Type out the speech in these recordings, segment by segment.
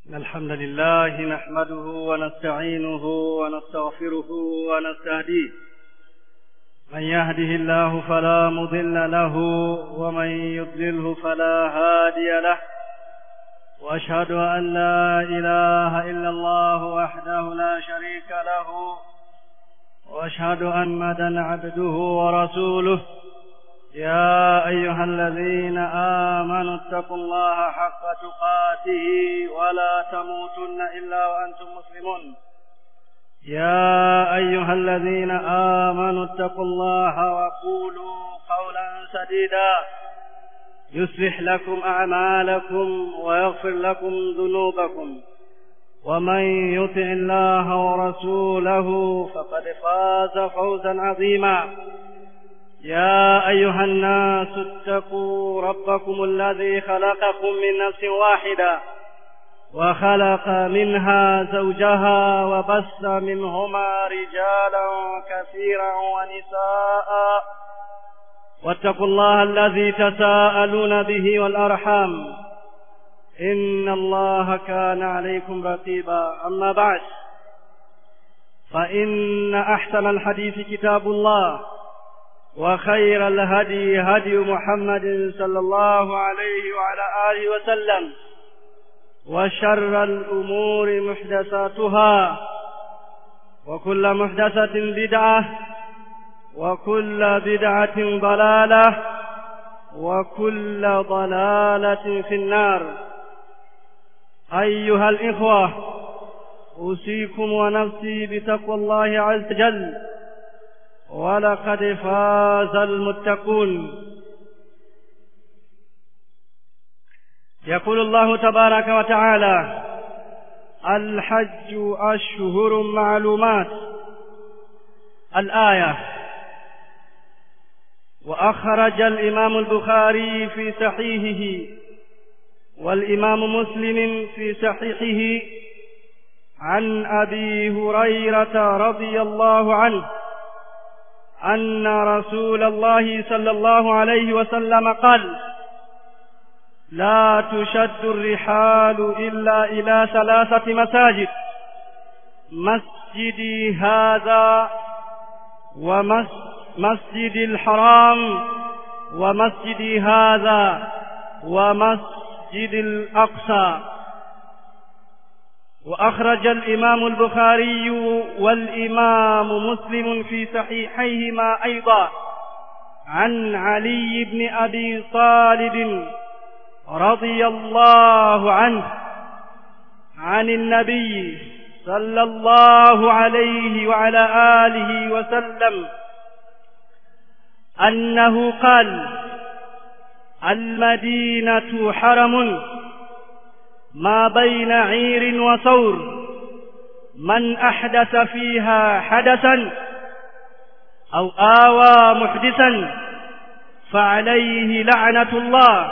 إن الحمد لله نحمده ونستعينه ونستغفره ونستهديه من يهده الله فلا مضل له ومن يضلله فلا هادي له وأشهد أن لا إله إلا الله وحده لا شريك له وأشهد أن مدى عبده ورسوله يا أيها الذين آمنوا اتقوا الله حق تقاته ولا تموتن إلا وأنتم مسلمون يا أيها الذين آمنوا اتقوا الله وقولوا قولا سديدا يصلح لكم أعمالكم ويغفر لكم ذنوبكم ومن يطع الله ورسوله فقد فاز فوزا عظيما يا أيها الناس اتقوا ربكم الذي خلقكم من نفس واحدة وخلق منها زوجها وبث منهما رجالا كثيرا ونساء واتقوا الله الذي تساءلون به والأرحام إن الله كان عليكم رقيبا أما بعد فإن أحسن الحديث كتاب الله وخير الهدي هدي محمد صلى الله عليه وعلى آله وسلم وشر الأمور محدثاتها وكل محدثة بدعة وكل بدعة ضلالة وكل ضلالة في النار أيها الإخوة أوصيكم ونفسي بتقوى الله عز وجل ولقد فاز المتقون يقول الله تبارك وتعالى الحج أشهر معلومات الآية وأخرج الإمام البخاري في صحيحه والإمام مسلم في صحيحه عن أبي هريرة رضي الله عنه أن رسول الله صلى الله عليه وسلم قال لا تشد الرحال إلا إلى ثلاثة مساجد مسجدي هذا ومسجد الحرام ومسجدي هذا ومسجد الأقصى وأخرج الإمام البخاري والإمام مسلم في صحيحيهما أيضا عن علي بن أبي طالب رضي الله عنه عن النبي صلى الله عليه وعلى آله وسلم أنه قال المدينة حرم ما بين عير وثور من أحدث فيها حدثا أو آوى محدثا فعليه لعنة الله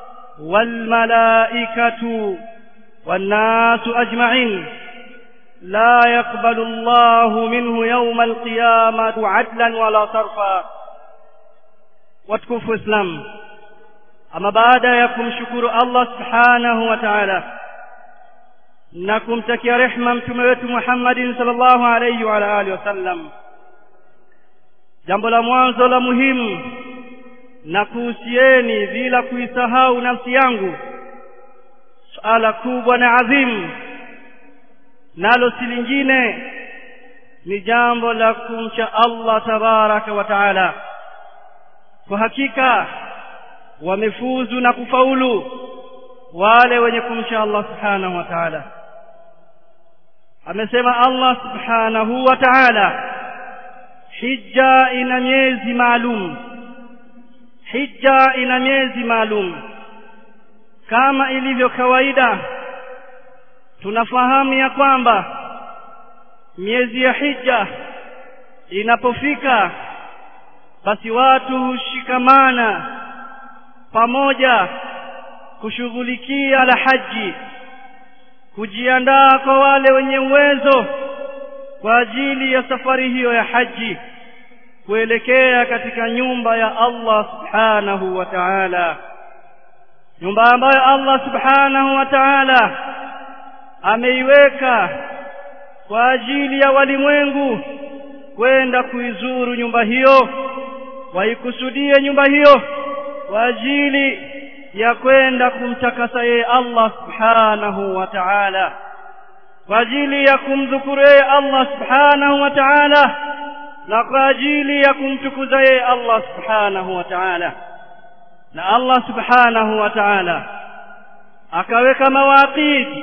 والملائكة والناس أجمعين لا يقبل الله منه يوم القيامة عدلا ولا صرفا واتكفوا إسلام ama baada ya kumshukuru Allah subhanahu wa ta'ala na kumtakia rehma mtume wetu Muhammadin sallallahu alayhi wa alihi wasallam jambo la mwanzo la muhimu na kuhusieni bila kuisahau nafsi yangu suala kubwa na adhimu nalo si lingine ni jambo la kumcha Allah tabaraka wa taala kwa hakika wamefuzu na kufaulu wale wenye kumcha Allah subhanahu wa ta'ala amesema Allah subhanahu wa ta'ala hija ina miezi maalum hija ina miezi maalum kama ilivyo kawaida tunafahamu ya kwamba miezi ya hija inapofika basi watu hushikamana pamoja kushughulikia la haji kujiandaa kwa wale wenye uwezo kwa ajili ya safari hiyo ya haji kuelekea katika nyumba ya Allah subhanahu wa ta'ala nyumba ambayo Allah subhanahu wa ta'ala ameiweka kwa ajili ya walimwengu kwenda kuizuru nyumba hiyo waikusudie nyumba hiyo kwa ajili ya kwenda kumtakasa yeye Allah subhanahu wa ta'ala kwa ajili ya kumdhukuru yeye Allah subhanahu wa ta'ala na kwa ajili ya kumtukuza yeye Allah subhanahu wa ta'ala na Allah subhanahu wa ta'ala akaweka mawaqiti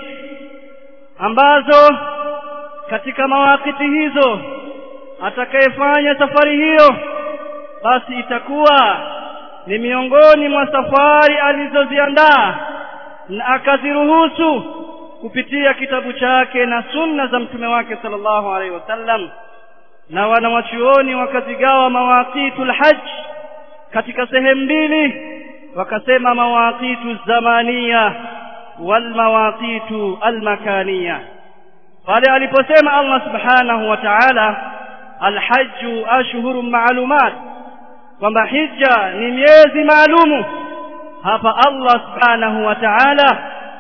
ambazo katika mawaqiti hizo atakayefanya safari hiyo basi itakuwa ni miongoni mwa safari alizoziandaa na akaziruhusu kupitia kitabu chake na sunna za mtume wake sallallahu alaihi wasallam na wanawachuoni wakazigawa mawaqitul hajj katika sehemu mbili wakasema mawaqitu zamania wal mawaqitu al makania pale aliposema Allah subhanahu wa ta'ala alhajju ashhurun ma'lumat kwamba hija ni miezi maalumu hapa Allah subhanahu wa ta'ala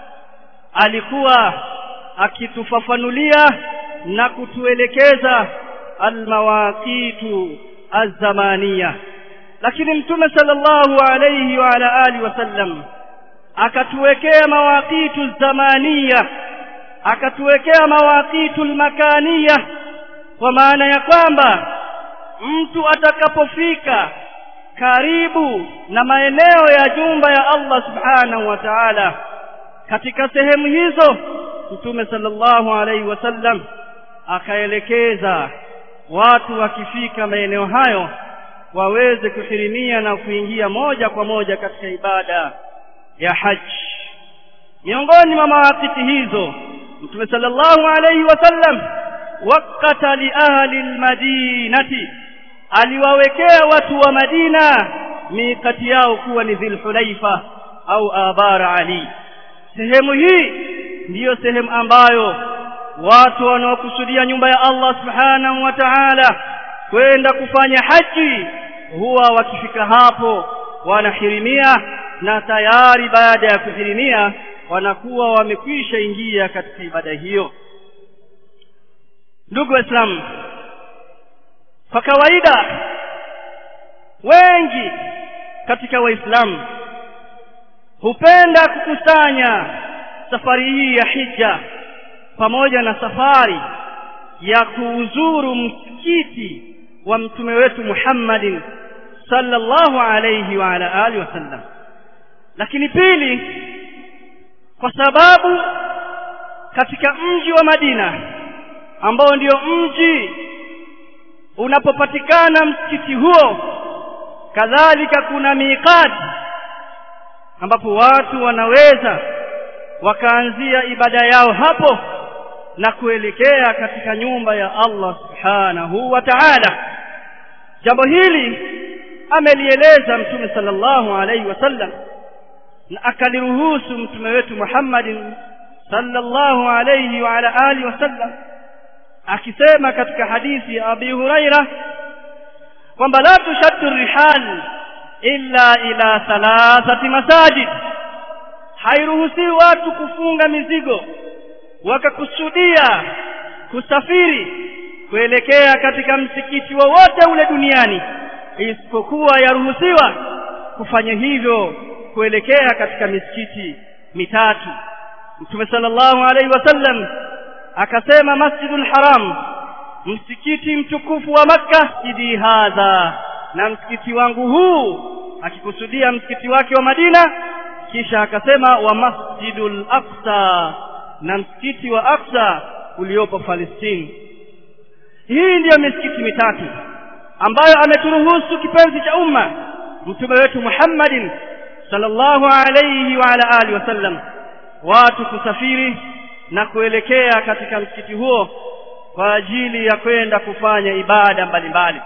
alikuwa akitufafanulia na kutuelekeza almawaqitu azamania lakini mtume sallallahu alayhi wa ala alihi wasallam akatuwekea mawaqitu zamania akatuwekea mawaqitu makania kwa maana ya kwamba mtu atakapofika karibu na maeneo ya jumba ya Allah subhanahu wa ta'ala katika sehemu hizo mtume sallallahu alaihi wasallam akaelekeza watu wakifika maeneo hayo waweze kuhirimia na kuingia moja kwa moja katika ibada ya haji miongoni mwa mawakati hizo mtume sallallahu alaihi wasallam wakata li ahli almadinati aliwawekea watu wa Madina mikati yao kuwa ni Dhulhulaifa au Abar Ali sehemu hii ndiyo sehemu ambayo watu wanaokusudia nyumba ya Allah subhanahu wa ta'ala kwenda kufanya haji huwa wakifika hapo wanahirimia na tayari baada ya kuhirimia wanakuwa wamekwisha ingia katika ibada hiyo ndugu waislamu kwa kawaida wengi katika waislamu hupenda kukusanya safari hii ya hija pamoja na safari ya kuuzuru msikiti wa mtume wetu Muhammadin sallallahu alayhi wa ala alihi wasallam lakini pili kwa sababu katika mji wa Madina ambao ndio mji unapopatikana msikiti huo kadhalika kuna miqati ambapo watu wanaweza wakaanzia ibada yao hapo na kuelekea katika nyumba ya Allah subhanahu wa ta'ala jambo hili amelieleza mtume sallallahu alaihi wasallam na akaliruhusu mtume wetu Muhammadin sallallahu alaihi wa ala alihi wasallam akisema katika hadithi ya Abi Huraira kwamba la tushaddu rihal illa ila thalathati masajid hairuhusiwi watu kufunga mizigo wakakusudia kusafiri kuelekea katika msikiti wowote ule duniani isipokuwa yaruhusiwa kufanya hivyo kuelekea katika misikiti mitatu Mtume sallallahu alaihi wasallam akasema Masjidul Haram msikiti mtukufu wa Makka idi hadha na msikiti wangu huu akikusudia msikiti wake wa Madina kisha akasema wa Masjidul Aqsa na msikiti wa Aqsa uliopo Palestine hii ndiyo misikiti mitatu ambayo ameturuhusu kipenzi cha umma mtume wetu Muhammadin sallallahu alayhi wa ala alihi wasallam watu kusafiri na kuelekea katika msikiti huo kwa ajili ya kwenda kufanya ibada mbalimbali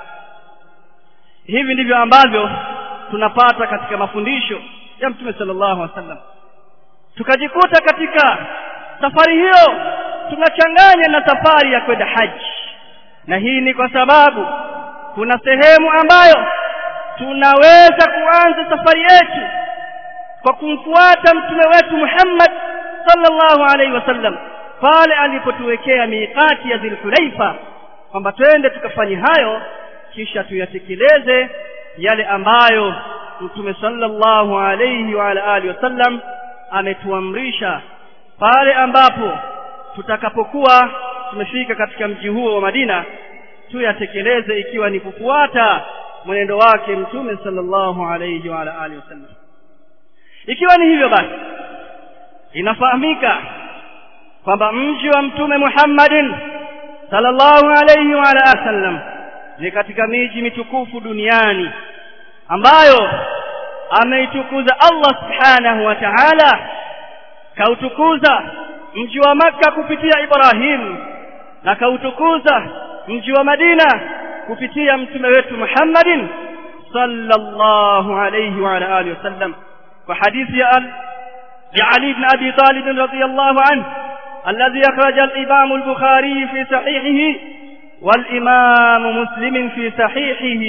hivi ndivyo ambavyo tunapata katika mafundisho ya mtume sallallahu alaihi wasallam tukajikuta katika safari hiyo tunachanganya na safari ya kwenda haji na hii ni kwa sababu kuna sehemu ambayo tunaweza kuanza safari yetu kwa kumfuata mtume wetu Muhammad sallallahu alaihi wasallam pale alipotuwekea miqati ya Dhulhulaifa kwamba twende tukafanye hayo kisha tuyatekeleze yale ambayo Mtume sallallahu alayhi wa ala alihi wasallam ametuamrisha pale ambapo tutakapokuwa tumefika katika mji huo wa Madina tuyatekeleze ikiwa ni kufuata mwenendo wake Mtume sallallahu alayhi wa ala alihi wasallam ikiwa ni hivyo basi inafahamika kwamba mji wa Mtume Muhammadin sallallahu alayhi wa ala sallam ni katika miji mitukufu duniani ambayo ameitukuza Allah subhanahu wa ta'ala kautukuza mji wa maka kupitia Ibrahim na kautukuza mji wa Madina kupitia mtume wetu Muhammadin sallallahu alayhi wa ala alihi wasallam kwa hadithi ya Ali ibn Abi Talib radhiyallahu anhu الذي أخرج الإمام البخاري في صحيحه والإمام مسلم في صحيحه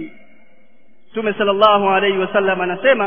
ثم صلى الله عليه وسلم anasema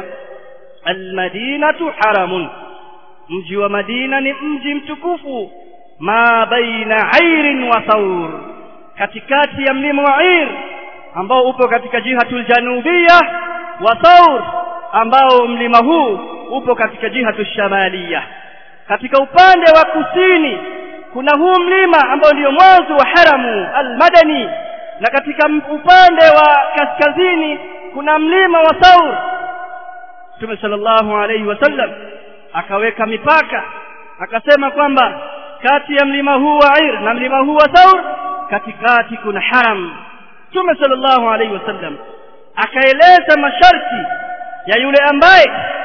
المدينة حرم mji wa Madina ni mji mtukufu ma baina Airin wa Thawr katikati ya mlima wa Air ambao upo katika jihatul janubia wa Thawr ambao mlima huu upo katika jihatul shamalia katika upande wa kusini kuna huu mlima ambao ndio mwanzo wa haramu almadani na katika upande wa kaskazini kuna mlima wa Thawr Mtume sallallahu alayhi wasallam akaweka mipaka akasema kwamba kati ya mlima huu wa Air na mlima huu wa Thawr katikati kuna haram Mtume sallallahu alayhi wasallam akaeleza masharti ya yule ambaye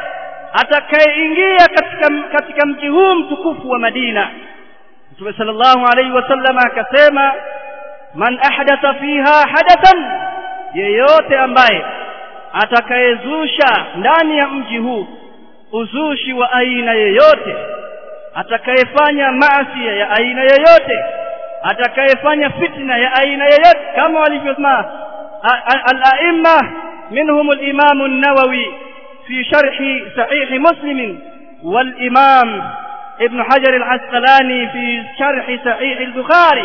atakayeingia katika katika mji huu mtukufu wa Madina Mtume sallallahu alayhi wasallam akasema man ahdatha fiha hadathan yeyote ambaye atakayezusha ndani ya mji huu uzushi wa aina yeyote atakayefanya maasi ya aina yeyote atakayefanya fitna ya aina yeyote kama walivyosema al-a'imma minhum al-imam an-nawawi في شرح صحيح مسلم والإمام ابن حجر العسقلاني في شرح صحيح البخاري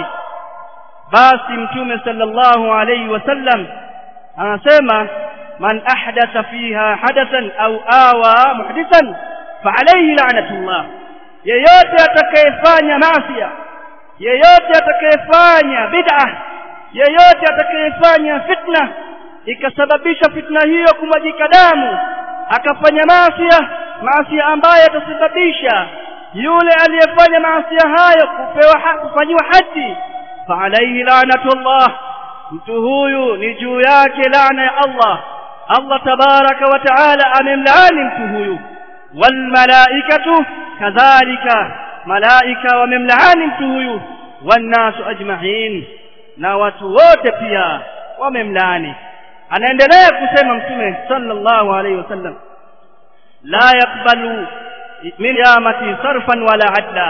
basi mtume sallallahu alayhi wasallam anasema man ahdatha fiha hadathan au awa muhdithan fa alayhi la'natullah yeyote atakayefanya maasiya yeyote atakayefanya bid'a yeyote atakayefanya fitna ikasababisha fitna hiyo kumwagika damu akafanya maasiya maasiya ambayo yatasababisha yule aliyefanya maasiya hayo kupewa kufanyiwa haji fa alayhi la'natullah mtu huyu ni juu yake laana ya Allah Allah tabaraka wa taala amemlaani mtu huyu wal malaikatu kadhalika malaika wamemlaani mtu huyu wan nasu ajma'in na watu wote pia wamemlaani anaendelea kusema mtume sallallahu alayhi wasallam la yaqbalu min yamati sarfan wala adla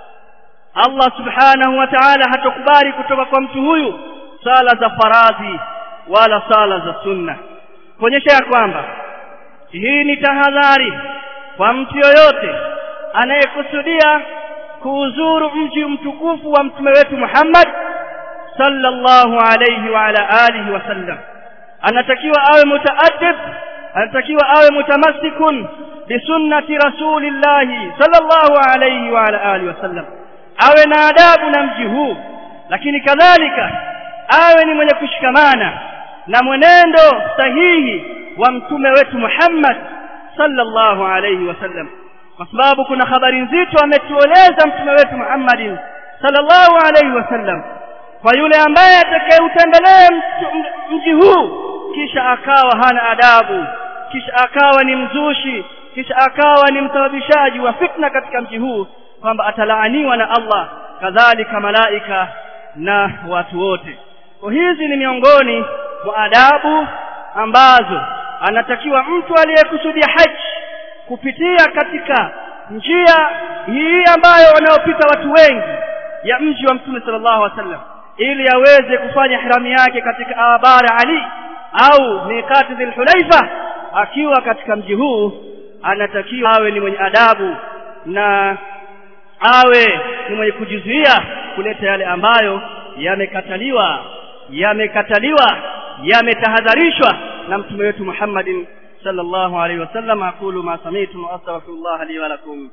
Allah subhanahu wa ta'ala hatakubali kutoka kwa mtu huyu sala za faradhi wala sala za sunna kuonyesha ya kwamba hii ni tahadhari kwa mtu yoyote anayekusudia kuuzuru mji mtukufu wa mtume wetu Muhammad sallallahu alayhi wa ala alihi wasallam anatakiwa awe mutaaddib anatakiwa awe mutamassikun bisunnati rasulillahi sallallahu alayhi wa ala alihi wasallam awe na adabu na mji huu lakini kadhalika awe ni mwenye kushikamana na mwenendo sahihi wa mtume wetu Muhammad sallallahu alayhi wasallam kwa sababu kuna habari nzito ametueleza mtume wetu Muhammad sallallahu alayhi wasallam kwa yule ambaye atakayeutembelea mji huu kisha akawa hana adabu kisha akawa ni mzushi kisha akawa ni msababishaji wa fitna katika mji huu kwamba atalaaniwa na Allah kadhalika malaika na watu wote kwa hizi ni miongoni mwa adabu ambazo anatakiwa mtu aliyekusudia haji kupitia katika njia hii ambayo wanaopita watu wengi ya mji wa mtume sallallahu alaihi wasallam ili aweze kufanya hiramu yake katika abara ali au miqati dhulhulaifa akiwa katika mji huu anatakiwa awe ni mwenye adabu na awe ni mwenye kujizuia kuleta yale ambayo yamekataliwa yamekataliwa yametahadharishwa na mtume wetu Muhammadin sallallahu alaihi wasallam aqulu ma sami'tum wa astaghfirullah li wa lakum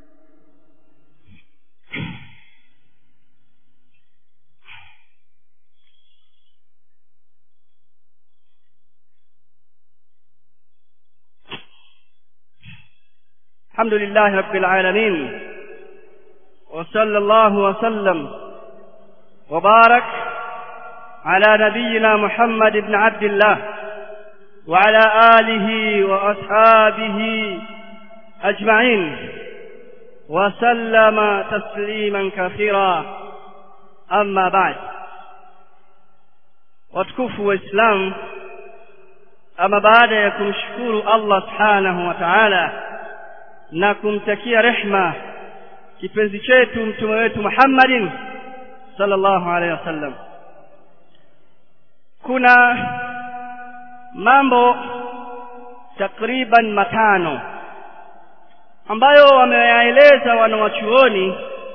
الحمد لله رب العالمين وصلى الله وسلم وبارك على نبينا محمد بن عبد الله وعلى آله وأصحابه أجمعين وسلم تسليما كثيرا أما بعد watukufu waislamu ama baada ya kumshukuru allah subhanahu wa taala na kumtakia rehma kipenzi chetu mtume wetu muhammadin sallallahu alaihi wasallam kuna mambo takriban matano ambayo wameyaeleza wanawachuoni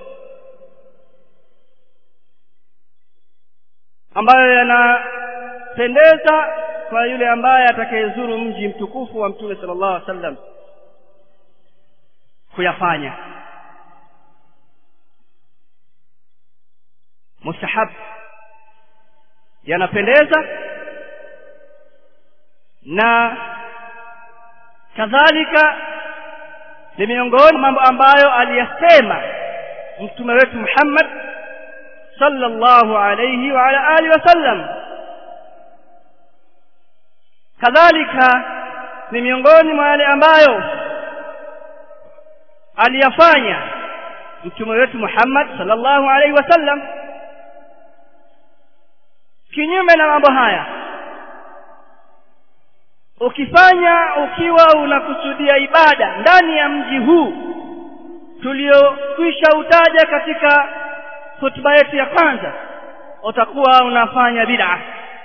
ambayo yanapendeza kwa yule ambaye atakayezuru mji mtukufu wa mtume sallallahu alaihi wasallam kuyafanya mustahab yanapendeza na kadhalika ni miongoni mambo ambayo aliyasema mtume wetu Muhammad sallallahu alayhi wa ala alihi wasallam kadhalika ni miongoni mwa yale ambayo aliyafanya mtume wetu Muhammad sallallahu alayhi wasallam kinyume na mambo haya ukifanya ukiwa unakusudia ibada ndani ya mji huu tuliokwisha utaja katika hotuba yetu ya kwanza utakuwa unafanya bid'a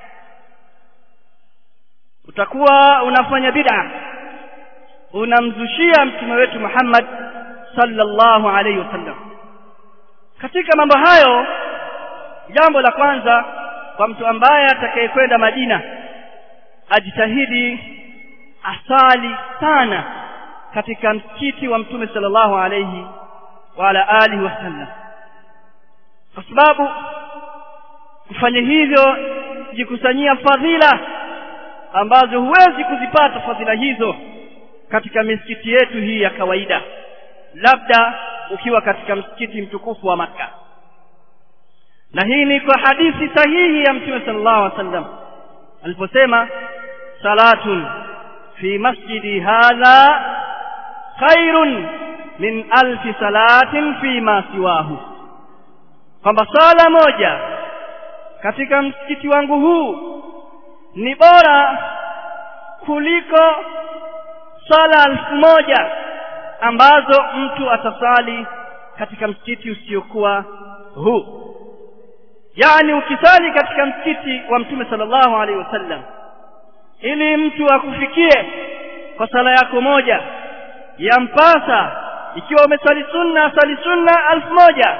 utakuwa unafanya bid'a unamzushia mtume wetu Muhammad sallallahu alaihi wasallam katika mambo hayo jambo la kwanza kwa mtu ambaye atakayekwenda Madina ajitahidi asali sana katika msikiti wa mtume sallallahu alayhi wa ala alihi wasallam kwa sababu kufanya hivyo jikusanyia fadhila ambazo huwezi kuzipata fadhila hizo katika misikiti yetu hii ya kawaida labda ukiwa katika msikiti mtukufu wa maka na hii ni kwa hadithi sahihi ya mtume sallallahu alaihi wasallam aliposema salatun fi masjidi hadha khairun min alfi salatin fi ma siwahu kwamba sala moja katika msikiti wangu huu ni bora kuliko sala elfu moja ambazo mtu atasali katika msikiti usiokuwa huu yani ukisali katika msikiti wa mtume sallallahu alaihi wasallam ili mtu akufikie kwa sala yako moja yampasa ikiwa umesali sunna sali sunna elfu moja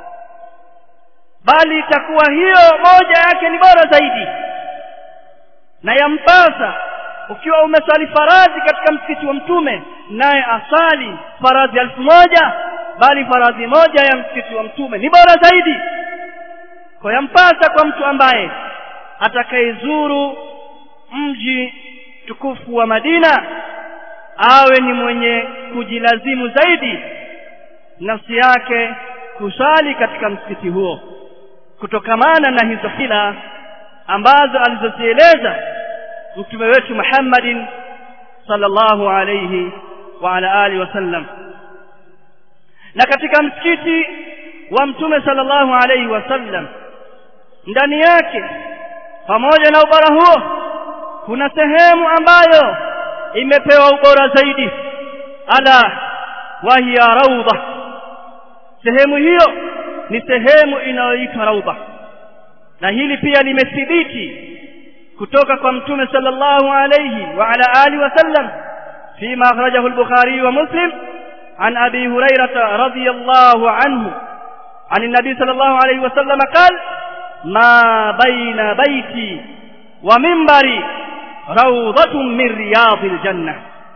bali itakuwa hiyo moja yake ni bora zaidi na yampasa ukiwa umesali faradhi katika msikiti wa mtume naye asali faradhi elfu moja bali faradhi moja ya msikiti wa mtume ni bora zaidi kwa yampasa kwa mtu ambaye atakayezuru mji tukufu wa Madina awe ni mwenye kujilazimu zaidi nafsi yake kusali katika msikiti huo kutokamana na hizo hila ambazo alizozieleza mtume wetu Muhammadin sallallahu alayhi wa ala alihi wasallam na katika msikiti wa mtume sallallahu alayhi wasallam ndani yake pamoja na ubora huo kuna sehemu ambayo imepewa ubora zaidi ala wahiya raudha sehemu hiyo ni sehemu inayoitwa raudha na hili pia limethibiti kutoka kwa mtume sallallahu alayhi wa ala alihi wasallam فيما أخرجه البخاري ومسلم عن أبي هريرة رضي الله عنه عن النبي صلى الله عليه وسلم قال ما بين بيتي ومنبري روضة من رياض الجنة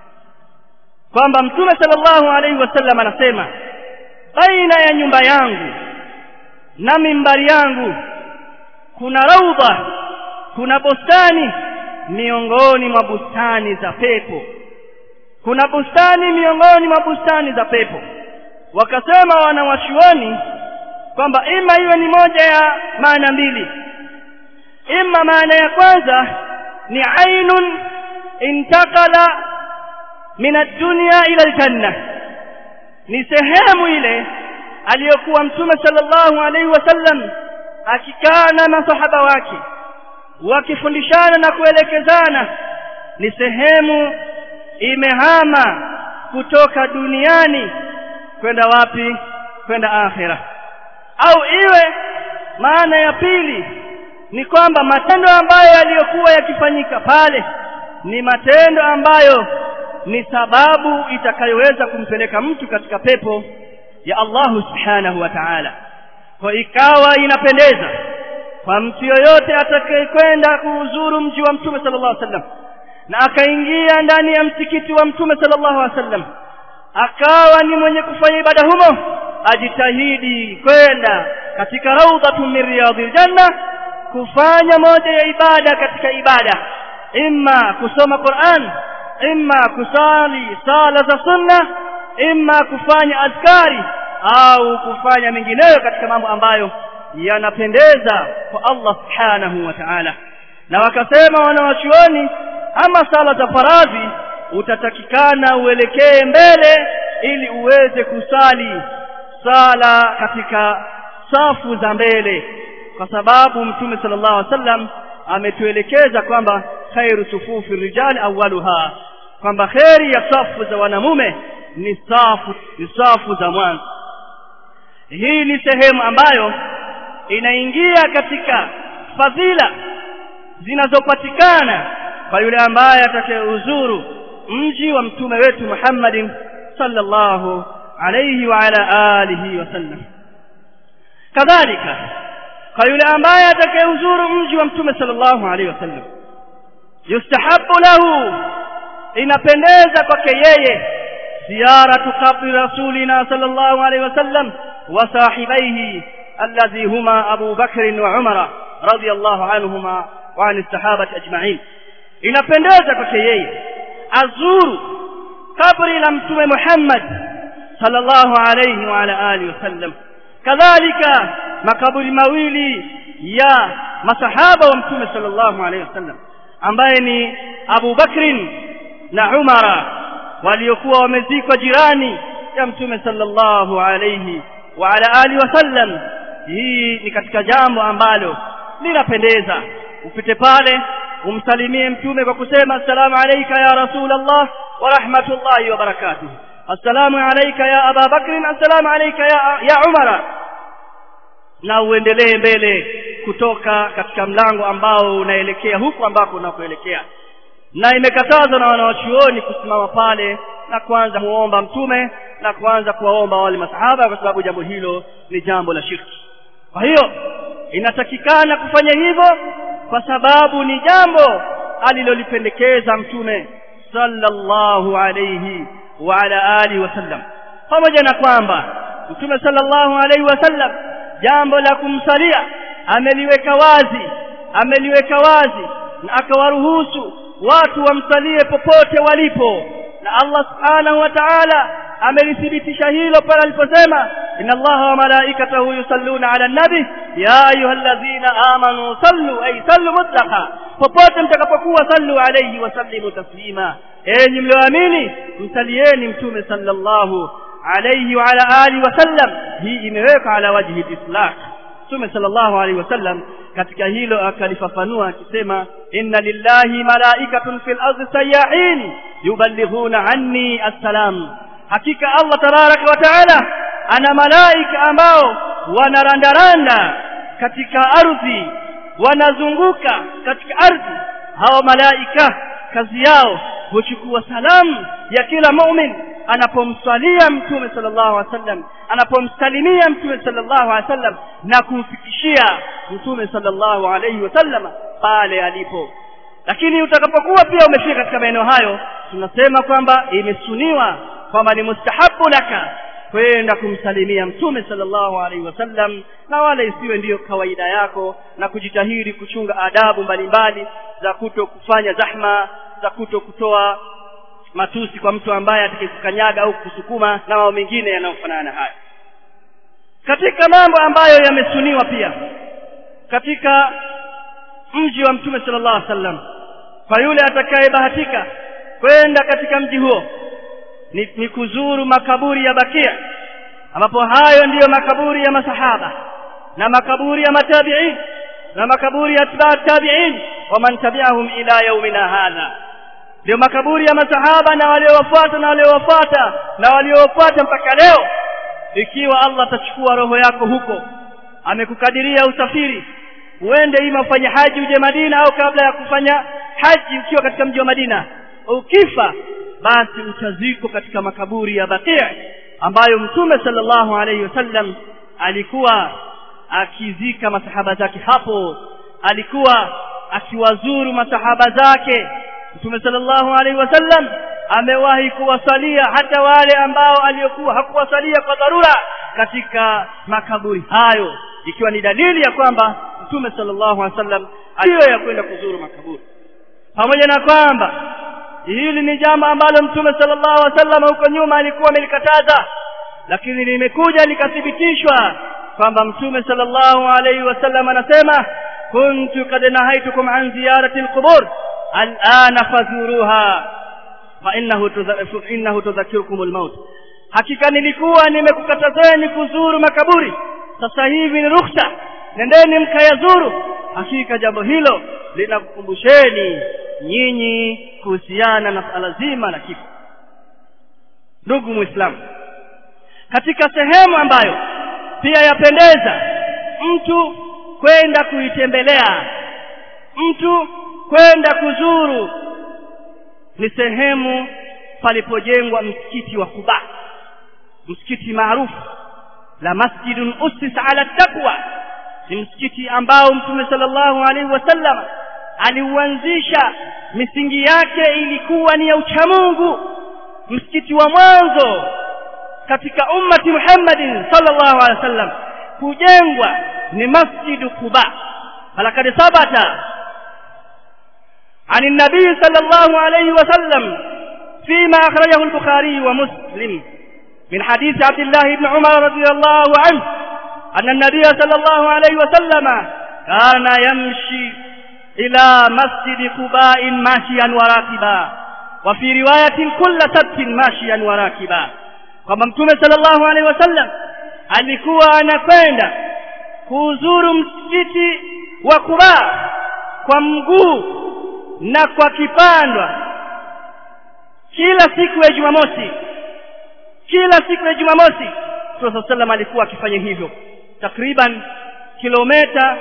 kwamba mtume sallallahu alaihi wasallam anasema baina ya nyumba yangu na mimbari yangu kuna raudha kuna bustani miongoni mwa bustani za pepo kuna bustani miongoni mwa bustani za pepo wakasema wanawachuoni kwamba ima iwe ni moja ya maana mbili ima maana ya kwanza ni ainun intakala min ad-dunya ila al-janna ni sehemu ile aliyokuwa mtume sallallahu alaihi wasallam akikaa na masahaba wake wakifundishana na kuelekezana ni sehemu imehama kutoka duniani kwenda wapi kwenda akhira au iwe maana ya pili ni kwamba matendo ambayo yaliyokuwa yakifanyika pale ni matendo ambayo ni sababu itakayoweza kumpeleka mtu katika pepo ya Allahu subhanahu wa ta'ala kwa ikawa inapendeza kwa mtu yoyote atakayekwenda kuuzuru mji wa mtume sallallahu alaihi wasallam na akaingia ndani ya msikiti wa mtume sallallahu alaihi wasallam akawa ni mwenye kufanya ibada humo ajitahidi kwenda katika raudhatun min riyadhil janna kufanya moja ya ibada katika ibada imma kusoma Qur'an imma kusali sala za sunna imma kufanya azkari au kufanya mengineyo katika mambo ambayo yanapendeza kwa Allah subhanahu wa ta'ala na wakasema wanawachuoni ama sala za faradhi utatakikana uelekee mbele ili uweze kusali sala katika safu za mbele kwa sababu mtume sallallahu alaihi wasallam ametuelekeza kwamba khairu sufufi rijali awwaluha kwamba kheri ya safu za wanamume ni safu ni safu za mwanzo hii ni sehemu ambayo inaingia katika fadhila zinazopatikana kwa yule ambaye atakayeuzuru mji wa mtume wetu Muhammadin sallallahu alayhi wa ala alihi wasallam kadhalika kwa yule ambaye atakayeuzuru mji wa mtume sallallahu alayhi wasallam yustahabu lahu inapendeza kwake yeye ziyaratu qabri rasulina sallallahu alayhi wasallam wa sahibaihi alladhi huma Abu Bakr wa Umar radiyallahu anhuma wa an sahabati ajma'in inapendeza kwake yeye azuru kabri la mtume Muhammad sallallahu alayhi wa ala alihi wasallam kadhalika makaburi mawili ya masahaba wa mtume sallallahu alayhi wasallam ambaye ni Abu Bakrin na Umara waliokuwa wamezikwa jirani ya mtume sallallahu alayhi wa ala alihi wasallam hii ni katika jambo ambalo linapendeza upite pale umsalimie mtume kwa kusema assalamu alayka ya rasulullah wa rahmatullahi wa barakatuh assalamu alayka ya aba bakr assalamu alayka ya, ya umara na uendelee mbele kutoka katika mlango ambao unaelekea huku ambako unakoelekea na imekatazwa na wanawachuoni kusimama pale na kuanza muomba mtume na kuanza kuwaomba wale masahaba kwa sababu jambo hilo ni jambo la shirki kwa hiyo inatakikana kufanya hivyo kwa sababu ni jambo alilolipendekeza mtume sallallahu alayhi wa ala alihi wasallam pamoja na kwamba mtume sallallahu alayhi wasallam jambo la kumsalia ameliweka wazi ameliweka wazi na akawaruhusu watu wamsalie popote walipo na Allah subhanahu wa ta'ala amelithibitisha hilo pale aliposema inna allaha wa malaikatahu yusalluna ala nabi ya ayyuhalladhina amanu sallu ay sallu mutlaqa popote mtakapokuwa sallu alayhi wa sallimu taslima enyi mlioamini msalieni mtume sallallahu alayhi wa ala alihi wa sallam hii imeweka ala wajhi al-islaq mtume sallallahu alayhi wa sallam katika hilo akalifafanua akisema inna lillahi malaikatun fil ardi sayyahin yuballighuna anni assalam hakika Allah tabaraka wa taala ana malaika ambao wanarandaranda katika ardhi wanazunguka katika ardhi hawa malaika kazi yao huchukua salamu ya kila mu'min anapomswalia mtume sallallahu alaihi wasallam anapomsalimia mtume sallallahu alaihi wasallam na kumfikishia mtume sallallahu alaihi wasallam pale alipo lakini utakapokuwa pia umefika katika maeneo hayo tunasema kwamba imesuniwa kwamba ni mustahabu laka kwenda kumsalimia mtume sallallahu alaihi wasallam na wala isiwe ndiyo kawaida yako na kujitahidi kuchunga adabu mbalimbali za kuto kufanya zahma za kuto kutoa matusi kwa mtu ambaye atakayekukanyaga au kusukuma na mambo mengine yanayofanana na haya katika mambo ambayo yamesuniwa pia katika mji wa mtume sallallahu alaihi wasallam kwa yule atakayebahatika kwenda katika mji huo ni, ni kuzuru makaburi ya Bakia ambapo hayo ndiyo makaburi ya masahaba na makaburi ya matabi'in na makaburi ya atba'at tabi'in wa man tabi'ahum ila yaumina hadha ndio makaburi ya masahaba na waliowafuata na waliowafuata na waliowafuata mpaka leo ikiwa Allah atachukua roho yako huko amekukadiria usafiri uende ima ufanye haji uje Madina au kabla ya kufanya haji ukiwa katika mji wa Madina ukifa basi utazikwa katika makaburi ya Baqi' ambayo Mtume sallallahu alayhi wasallam alikuwa akizika masahaba zake hapo alikuwa akiwazuru masahaba zake Mtume sallallahu alaihi wasallam amewahi kuwasalia hata wale ambao aliyokuwa hakuwasalia kwa dharura katika makaburi hayo ikiwa ni dalili ya kwamba Mtume sallallahu alaihi wasallam aliyo ya kwenda kuzuru makaburi pamoja na kwamba hili ni jambo ambalo Mtume sallallahu alaihi wasallam huko nyuma alikuwa amelikataza lakini limekuja likathibitishwa kwamba Mtume sallallahu alaihi wasallam anasema kuntu kad nahaitukum an ziyarati alqubur al'ana fazuruha fa innahu innahu tudhakirukum almaut hakika nilikuwa nimekukatazeni kuzuru makaburi sasa hivi ni ruhusa nendeni mkayazuru hakika jambo hilo linakukumbusheni nyinyi kuhusiana na swala zima la kifo ndugu muislamu katika sehemu ambayo pia yapendeza mtu kwenda kuitembelea mtu kwenda kuzuru ni sehemu palipojengwa msikiti wa Kuba msikiti maarufu la masjidun usis ala taqwa ni msikiti ambao mtume sallallahu alaihi wasallam aliuanzisha misingi yake ilikuwa ni ya uchamungu msikiti wa mwanzo katika ummati Muhammadin sallallahu alaihi wasallam kujengwa ni masjidu Quba falakad sabata عن النبي صلى الله عليه وسلم فيما أخرجه البخاري ومسلم من حديث عبد الله بن عمر رضي الله عنه أن النبي صلى الله عليه وسلم كان يمشي إلى مسجد قباء ماشيا وراكبا وفي رواية كل سبت ماشيا وراكبا kwamba mtume sallallahu alaihi wasallam alikuwa anakwenda kuuzuru msikiti wa Quba kwa mguu na kwa kipandwa kila siku ya Jumamosi kila siku ya Jumamosi Mtume sallam alikuwa akifanya hivyo takriban kilomita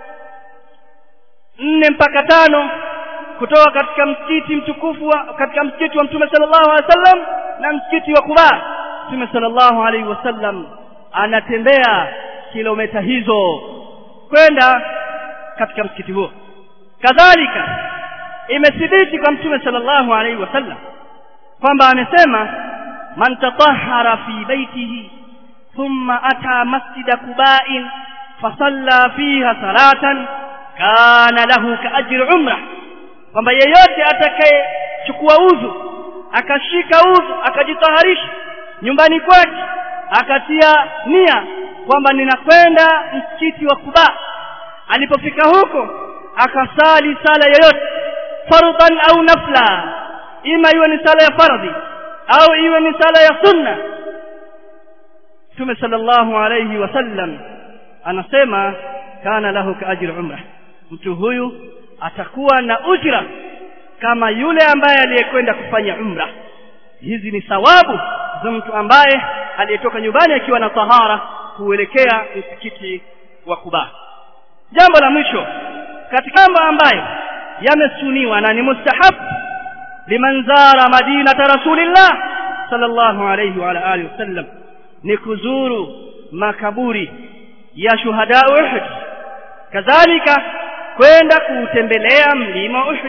nne mpaka tano kutoka katika msikiti mtukufu wa katika msikiti wa Mtume sallallahu alaihi wasallam na msikiti wa Quba Mtume sallallahu alaihi wasallam anatembea kilomita hizo kwenda katika msikiti huo kadhalika imethibiti kwa Mtume sallallahu alaihi wasallam kwamba amesema man tatahhara fi baitihi thumma ata masjida Quba'in fasalla fiha salatan kana lahu kaajri umrah kwamba yeyote atakayechukua udhu akashika udhu akajitaharisha nyumbani kwake akatia nia kwamba ninakwenda msikiti wa Kuba alipofika huko akasali sala yoyote fardhan au nafla ima iwe ni sala ya fardhi au iwe ni sala ya sunna Mtume sallallahu alayhi wasallam anasema kana lahu kaajri umrah mtu huyu atakuwa na ujra kama yule ambaye aliyekwenda kufanya umra hizi ni thawabu za mtu ambaye aliyetoka nyumbani akiwa na tahara kuelekea msikiti wa Kuba jambo la mwisho katika mambo ambayo yamesuniwa na ni mustahab liman zara madinata rasulillah sallallahu alayhi wa ala alihi wasallam ni kuzuru makaburi ya shuhada Uhud kadhalika kwenda kuutembelea mlima Uhud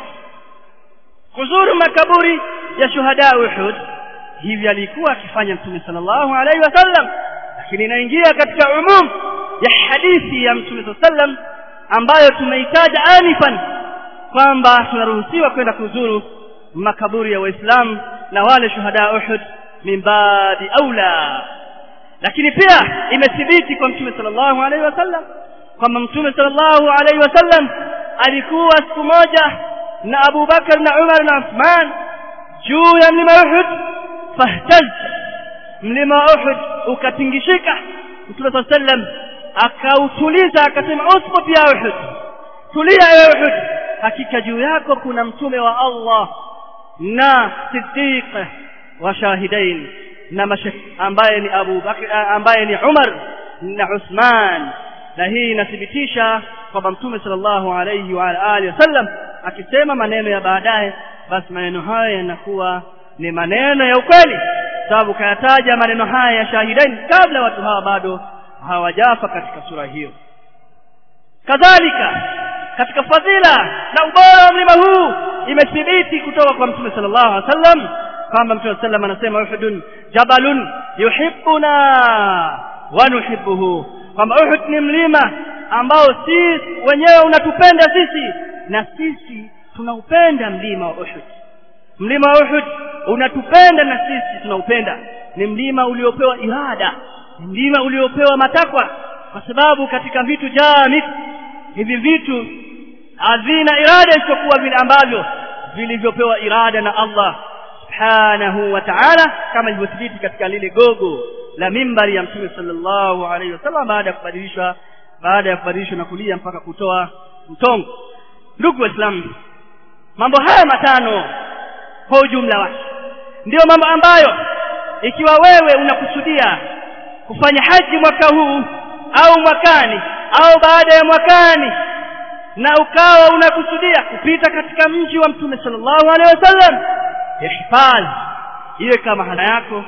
kuzuru makaburi ya shuhada Uhud hivi alikuwa akifanya mtume sallallahu alaihi wasallam lakini inaingia katika umum ya hadithi ya mtume sallam ambayo tumeitaja anifan kwamba tunaruhusiwa kwenda kuzuru makaburi ya waislamu na wale shuhada Uhud min baadi aula lakini pia imethibiti kwa mtume sallallahu alaihi wasallam kwamba mtume sallallahu alaihi wasallam alikuwa siku moja na Abu Bakar na Umar na Uthman juu ya mlima Uhud fahtaz mlima Uhud ukatingishika mtume sallallahu alaihi wasallam akautuliza akasema usbut ya Uhud tulia ya Uhud hakika juu yako kuna mtume wa Allah na siddiq wa shahidain na mashah ambaye ni Abu Bakr ambaye ni Umar na Uthman na hii inathibitisha kwamba mtume sallallahu alayhi wa alihi wasallam akisema maneno ya baadaye basi maneno haya yanakuwa ni maneno ya ukweli sababu kayataja maneno haya ya shahidain kabla watu hawa bado hawajafa katika sura hiyo kadhalika katika fadhila na ubora wa mlima huu imethibiti kutoka kwa mtume sallallahu alaihi wasallam kwamba mtume sallam anasema uhudun jabalun yuhibbuna wa nuhibbuhu kwamba uhud ni mlima ambao sisi wenyewe unatupenda sisi na sisi tunaupenda mlima wa uhud mlima wa uhud unatupenda na sisi tunaupenda ni mlima uliopewa irada ni mlima uliopewa matakwa kwa sababu katika vitu jamit hivi vitu havina irada isiyokuwa vile ambavyo vilivyopewa irada na Allah subhanahu wa ta'ala kama ilivyothibiti katika lile gogo la mimbari ya mtume sallallahu alaihi wasallam baada ya kubadilishwa baada ya kubadilishwa na kulia mpaka kutoa mtongo ndugu waislamu mambo haya matano kwa ujumla wake ndiyo mambo ambayo ikiwa wewe unakusudia kufanya haji mwaka huu au mwakani au baada ya mwakani na ukawa unakusudia kupita katika mji wa mtume sallallahu alaihi wasallam ihfadhi iwe kama hana yako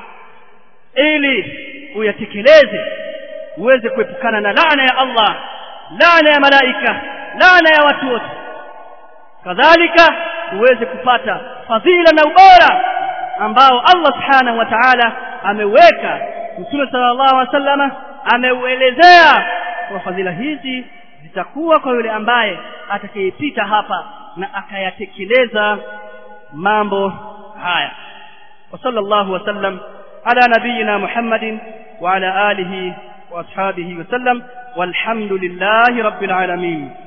ili uyatekeleze uweze kuepukana na laana ya Allah laana ya malaika laana ya watu wote kadhalika uweze kupata fadhila na ubora ambao Allah subhanahu wa ta'ala ameweka Mtume sallallahu alaihi wasallam ameuelezea kwa fadhila hizi zitakuwa kwa yule ambaye atakayepita hapa na akayatekeleza mambo haya wa sallallahu wasallam ala nabiyyina Muhammadin wa ala alihi wa ashabihi wasallam walhamdulillahi rabbil alamin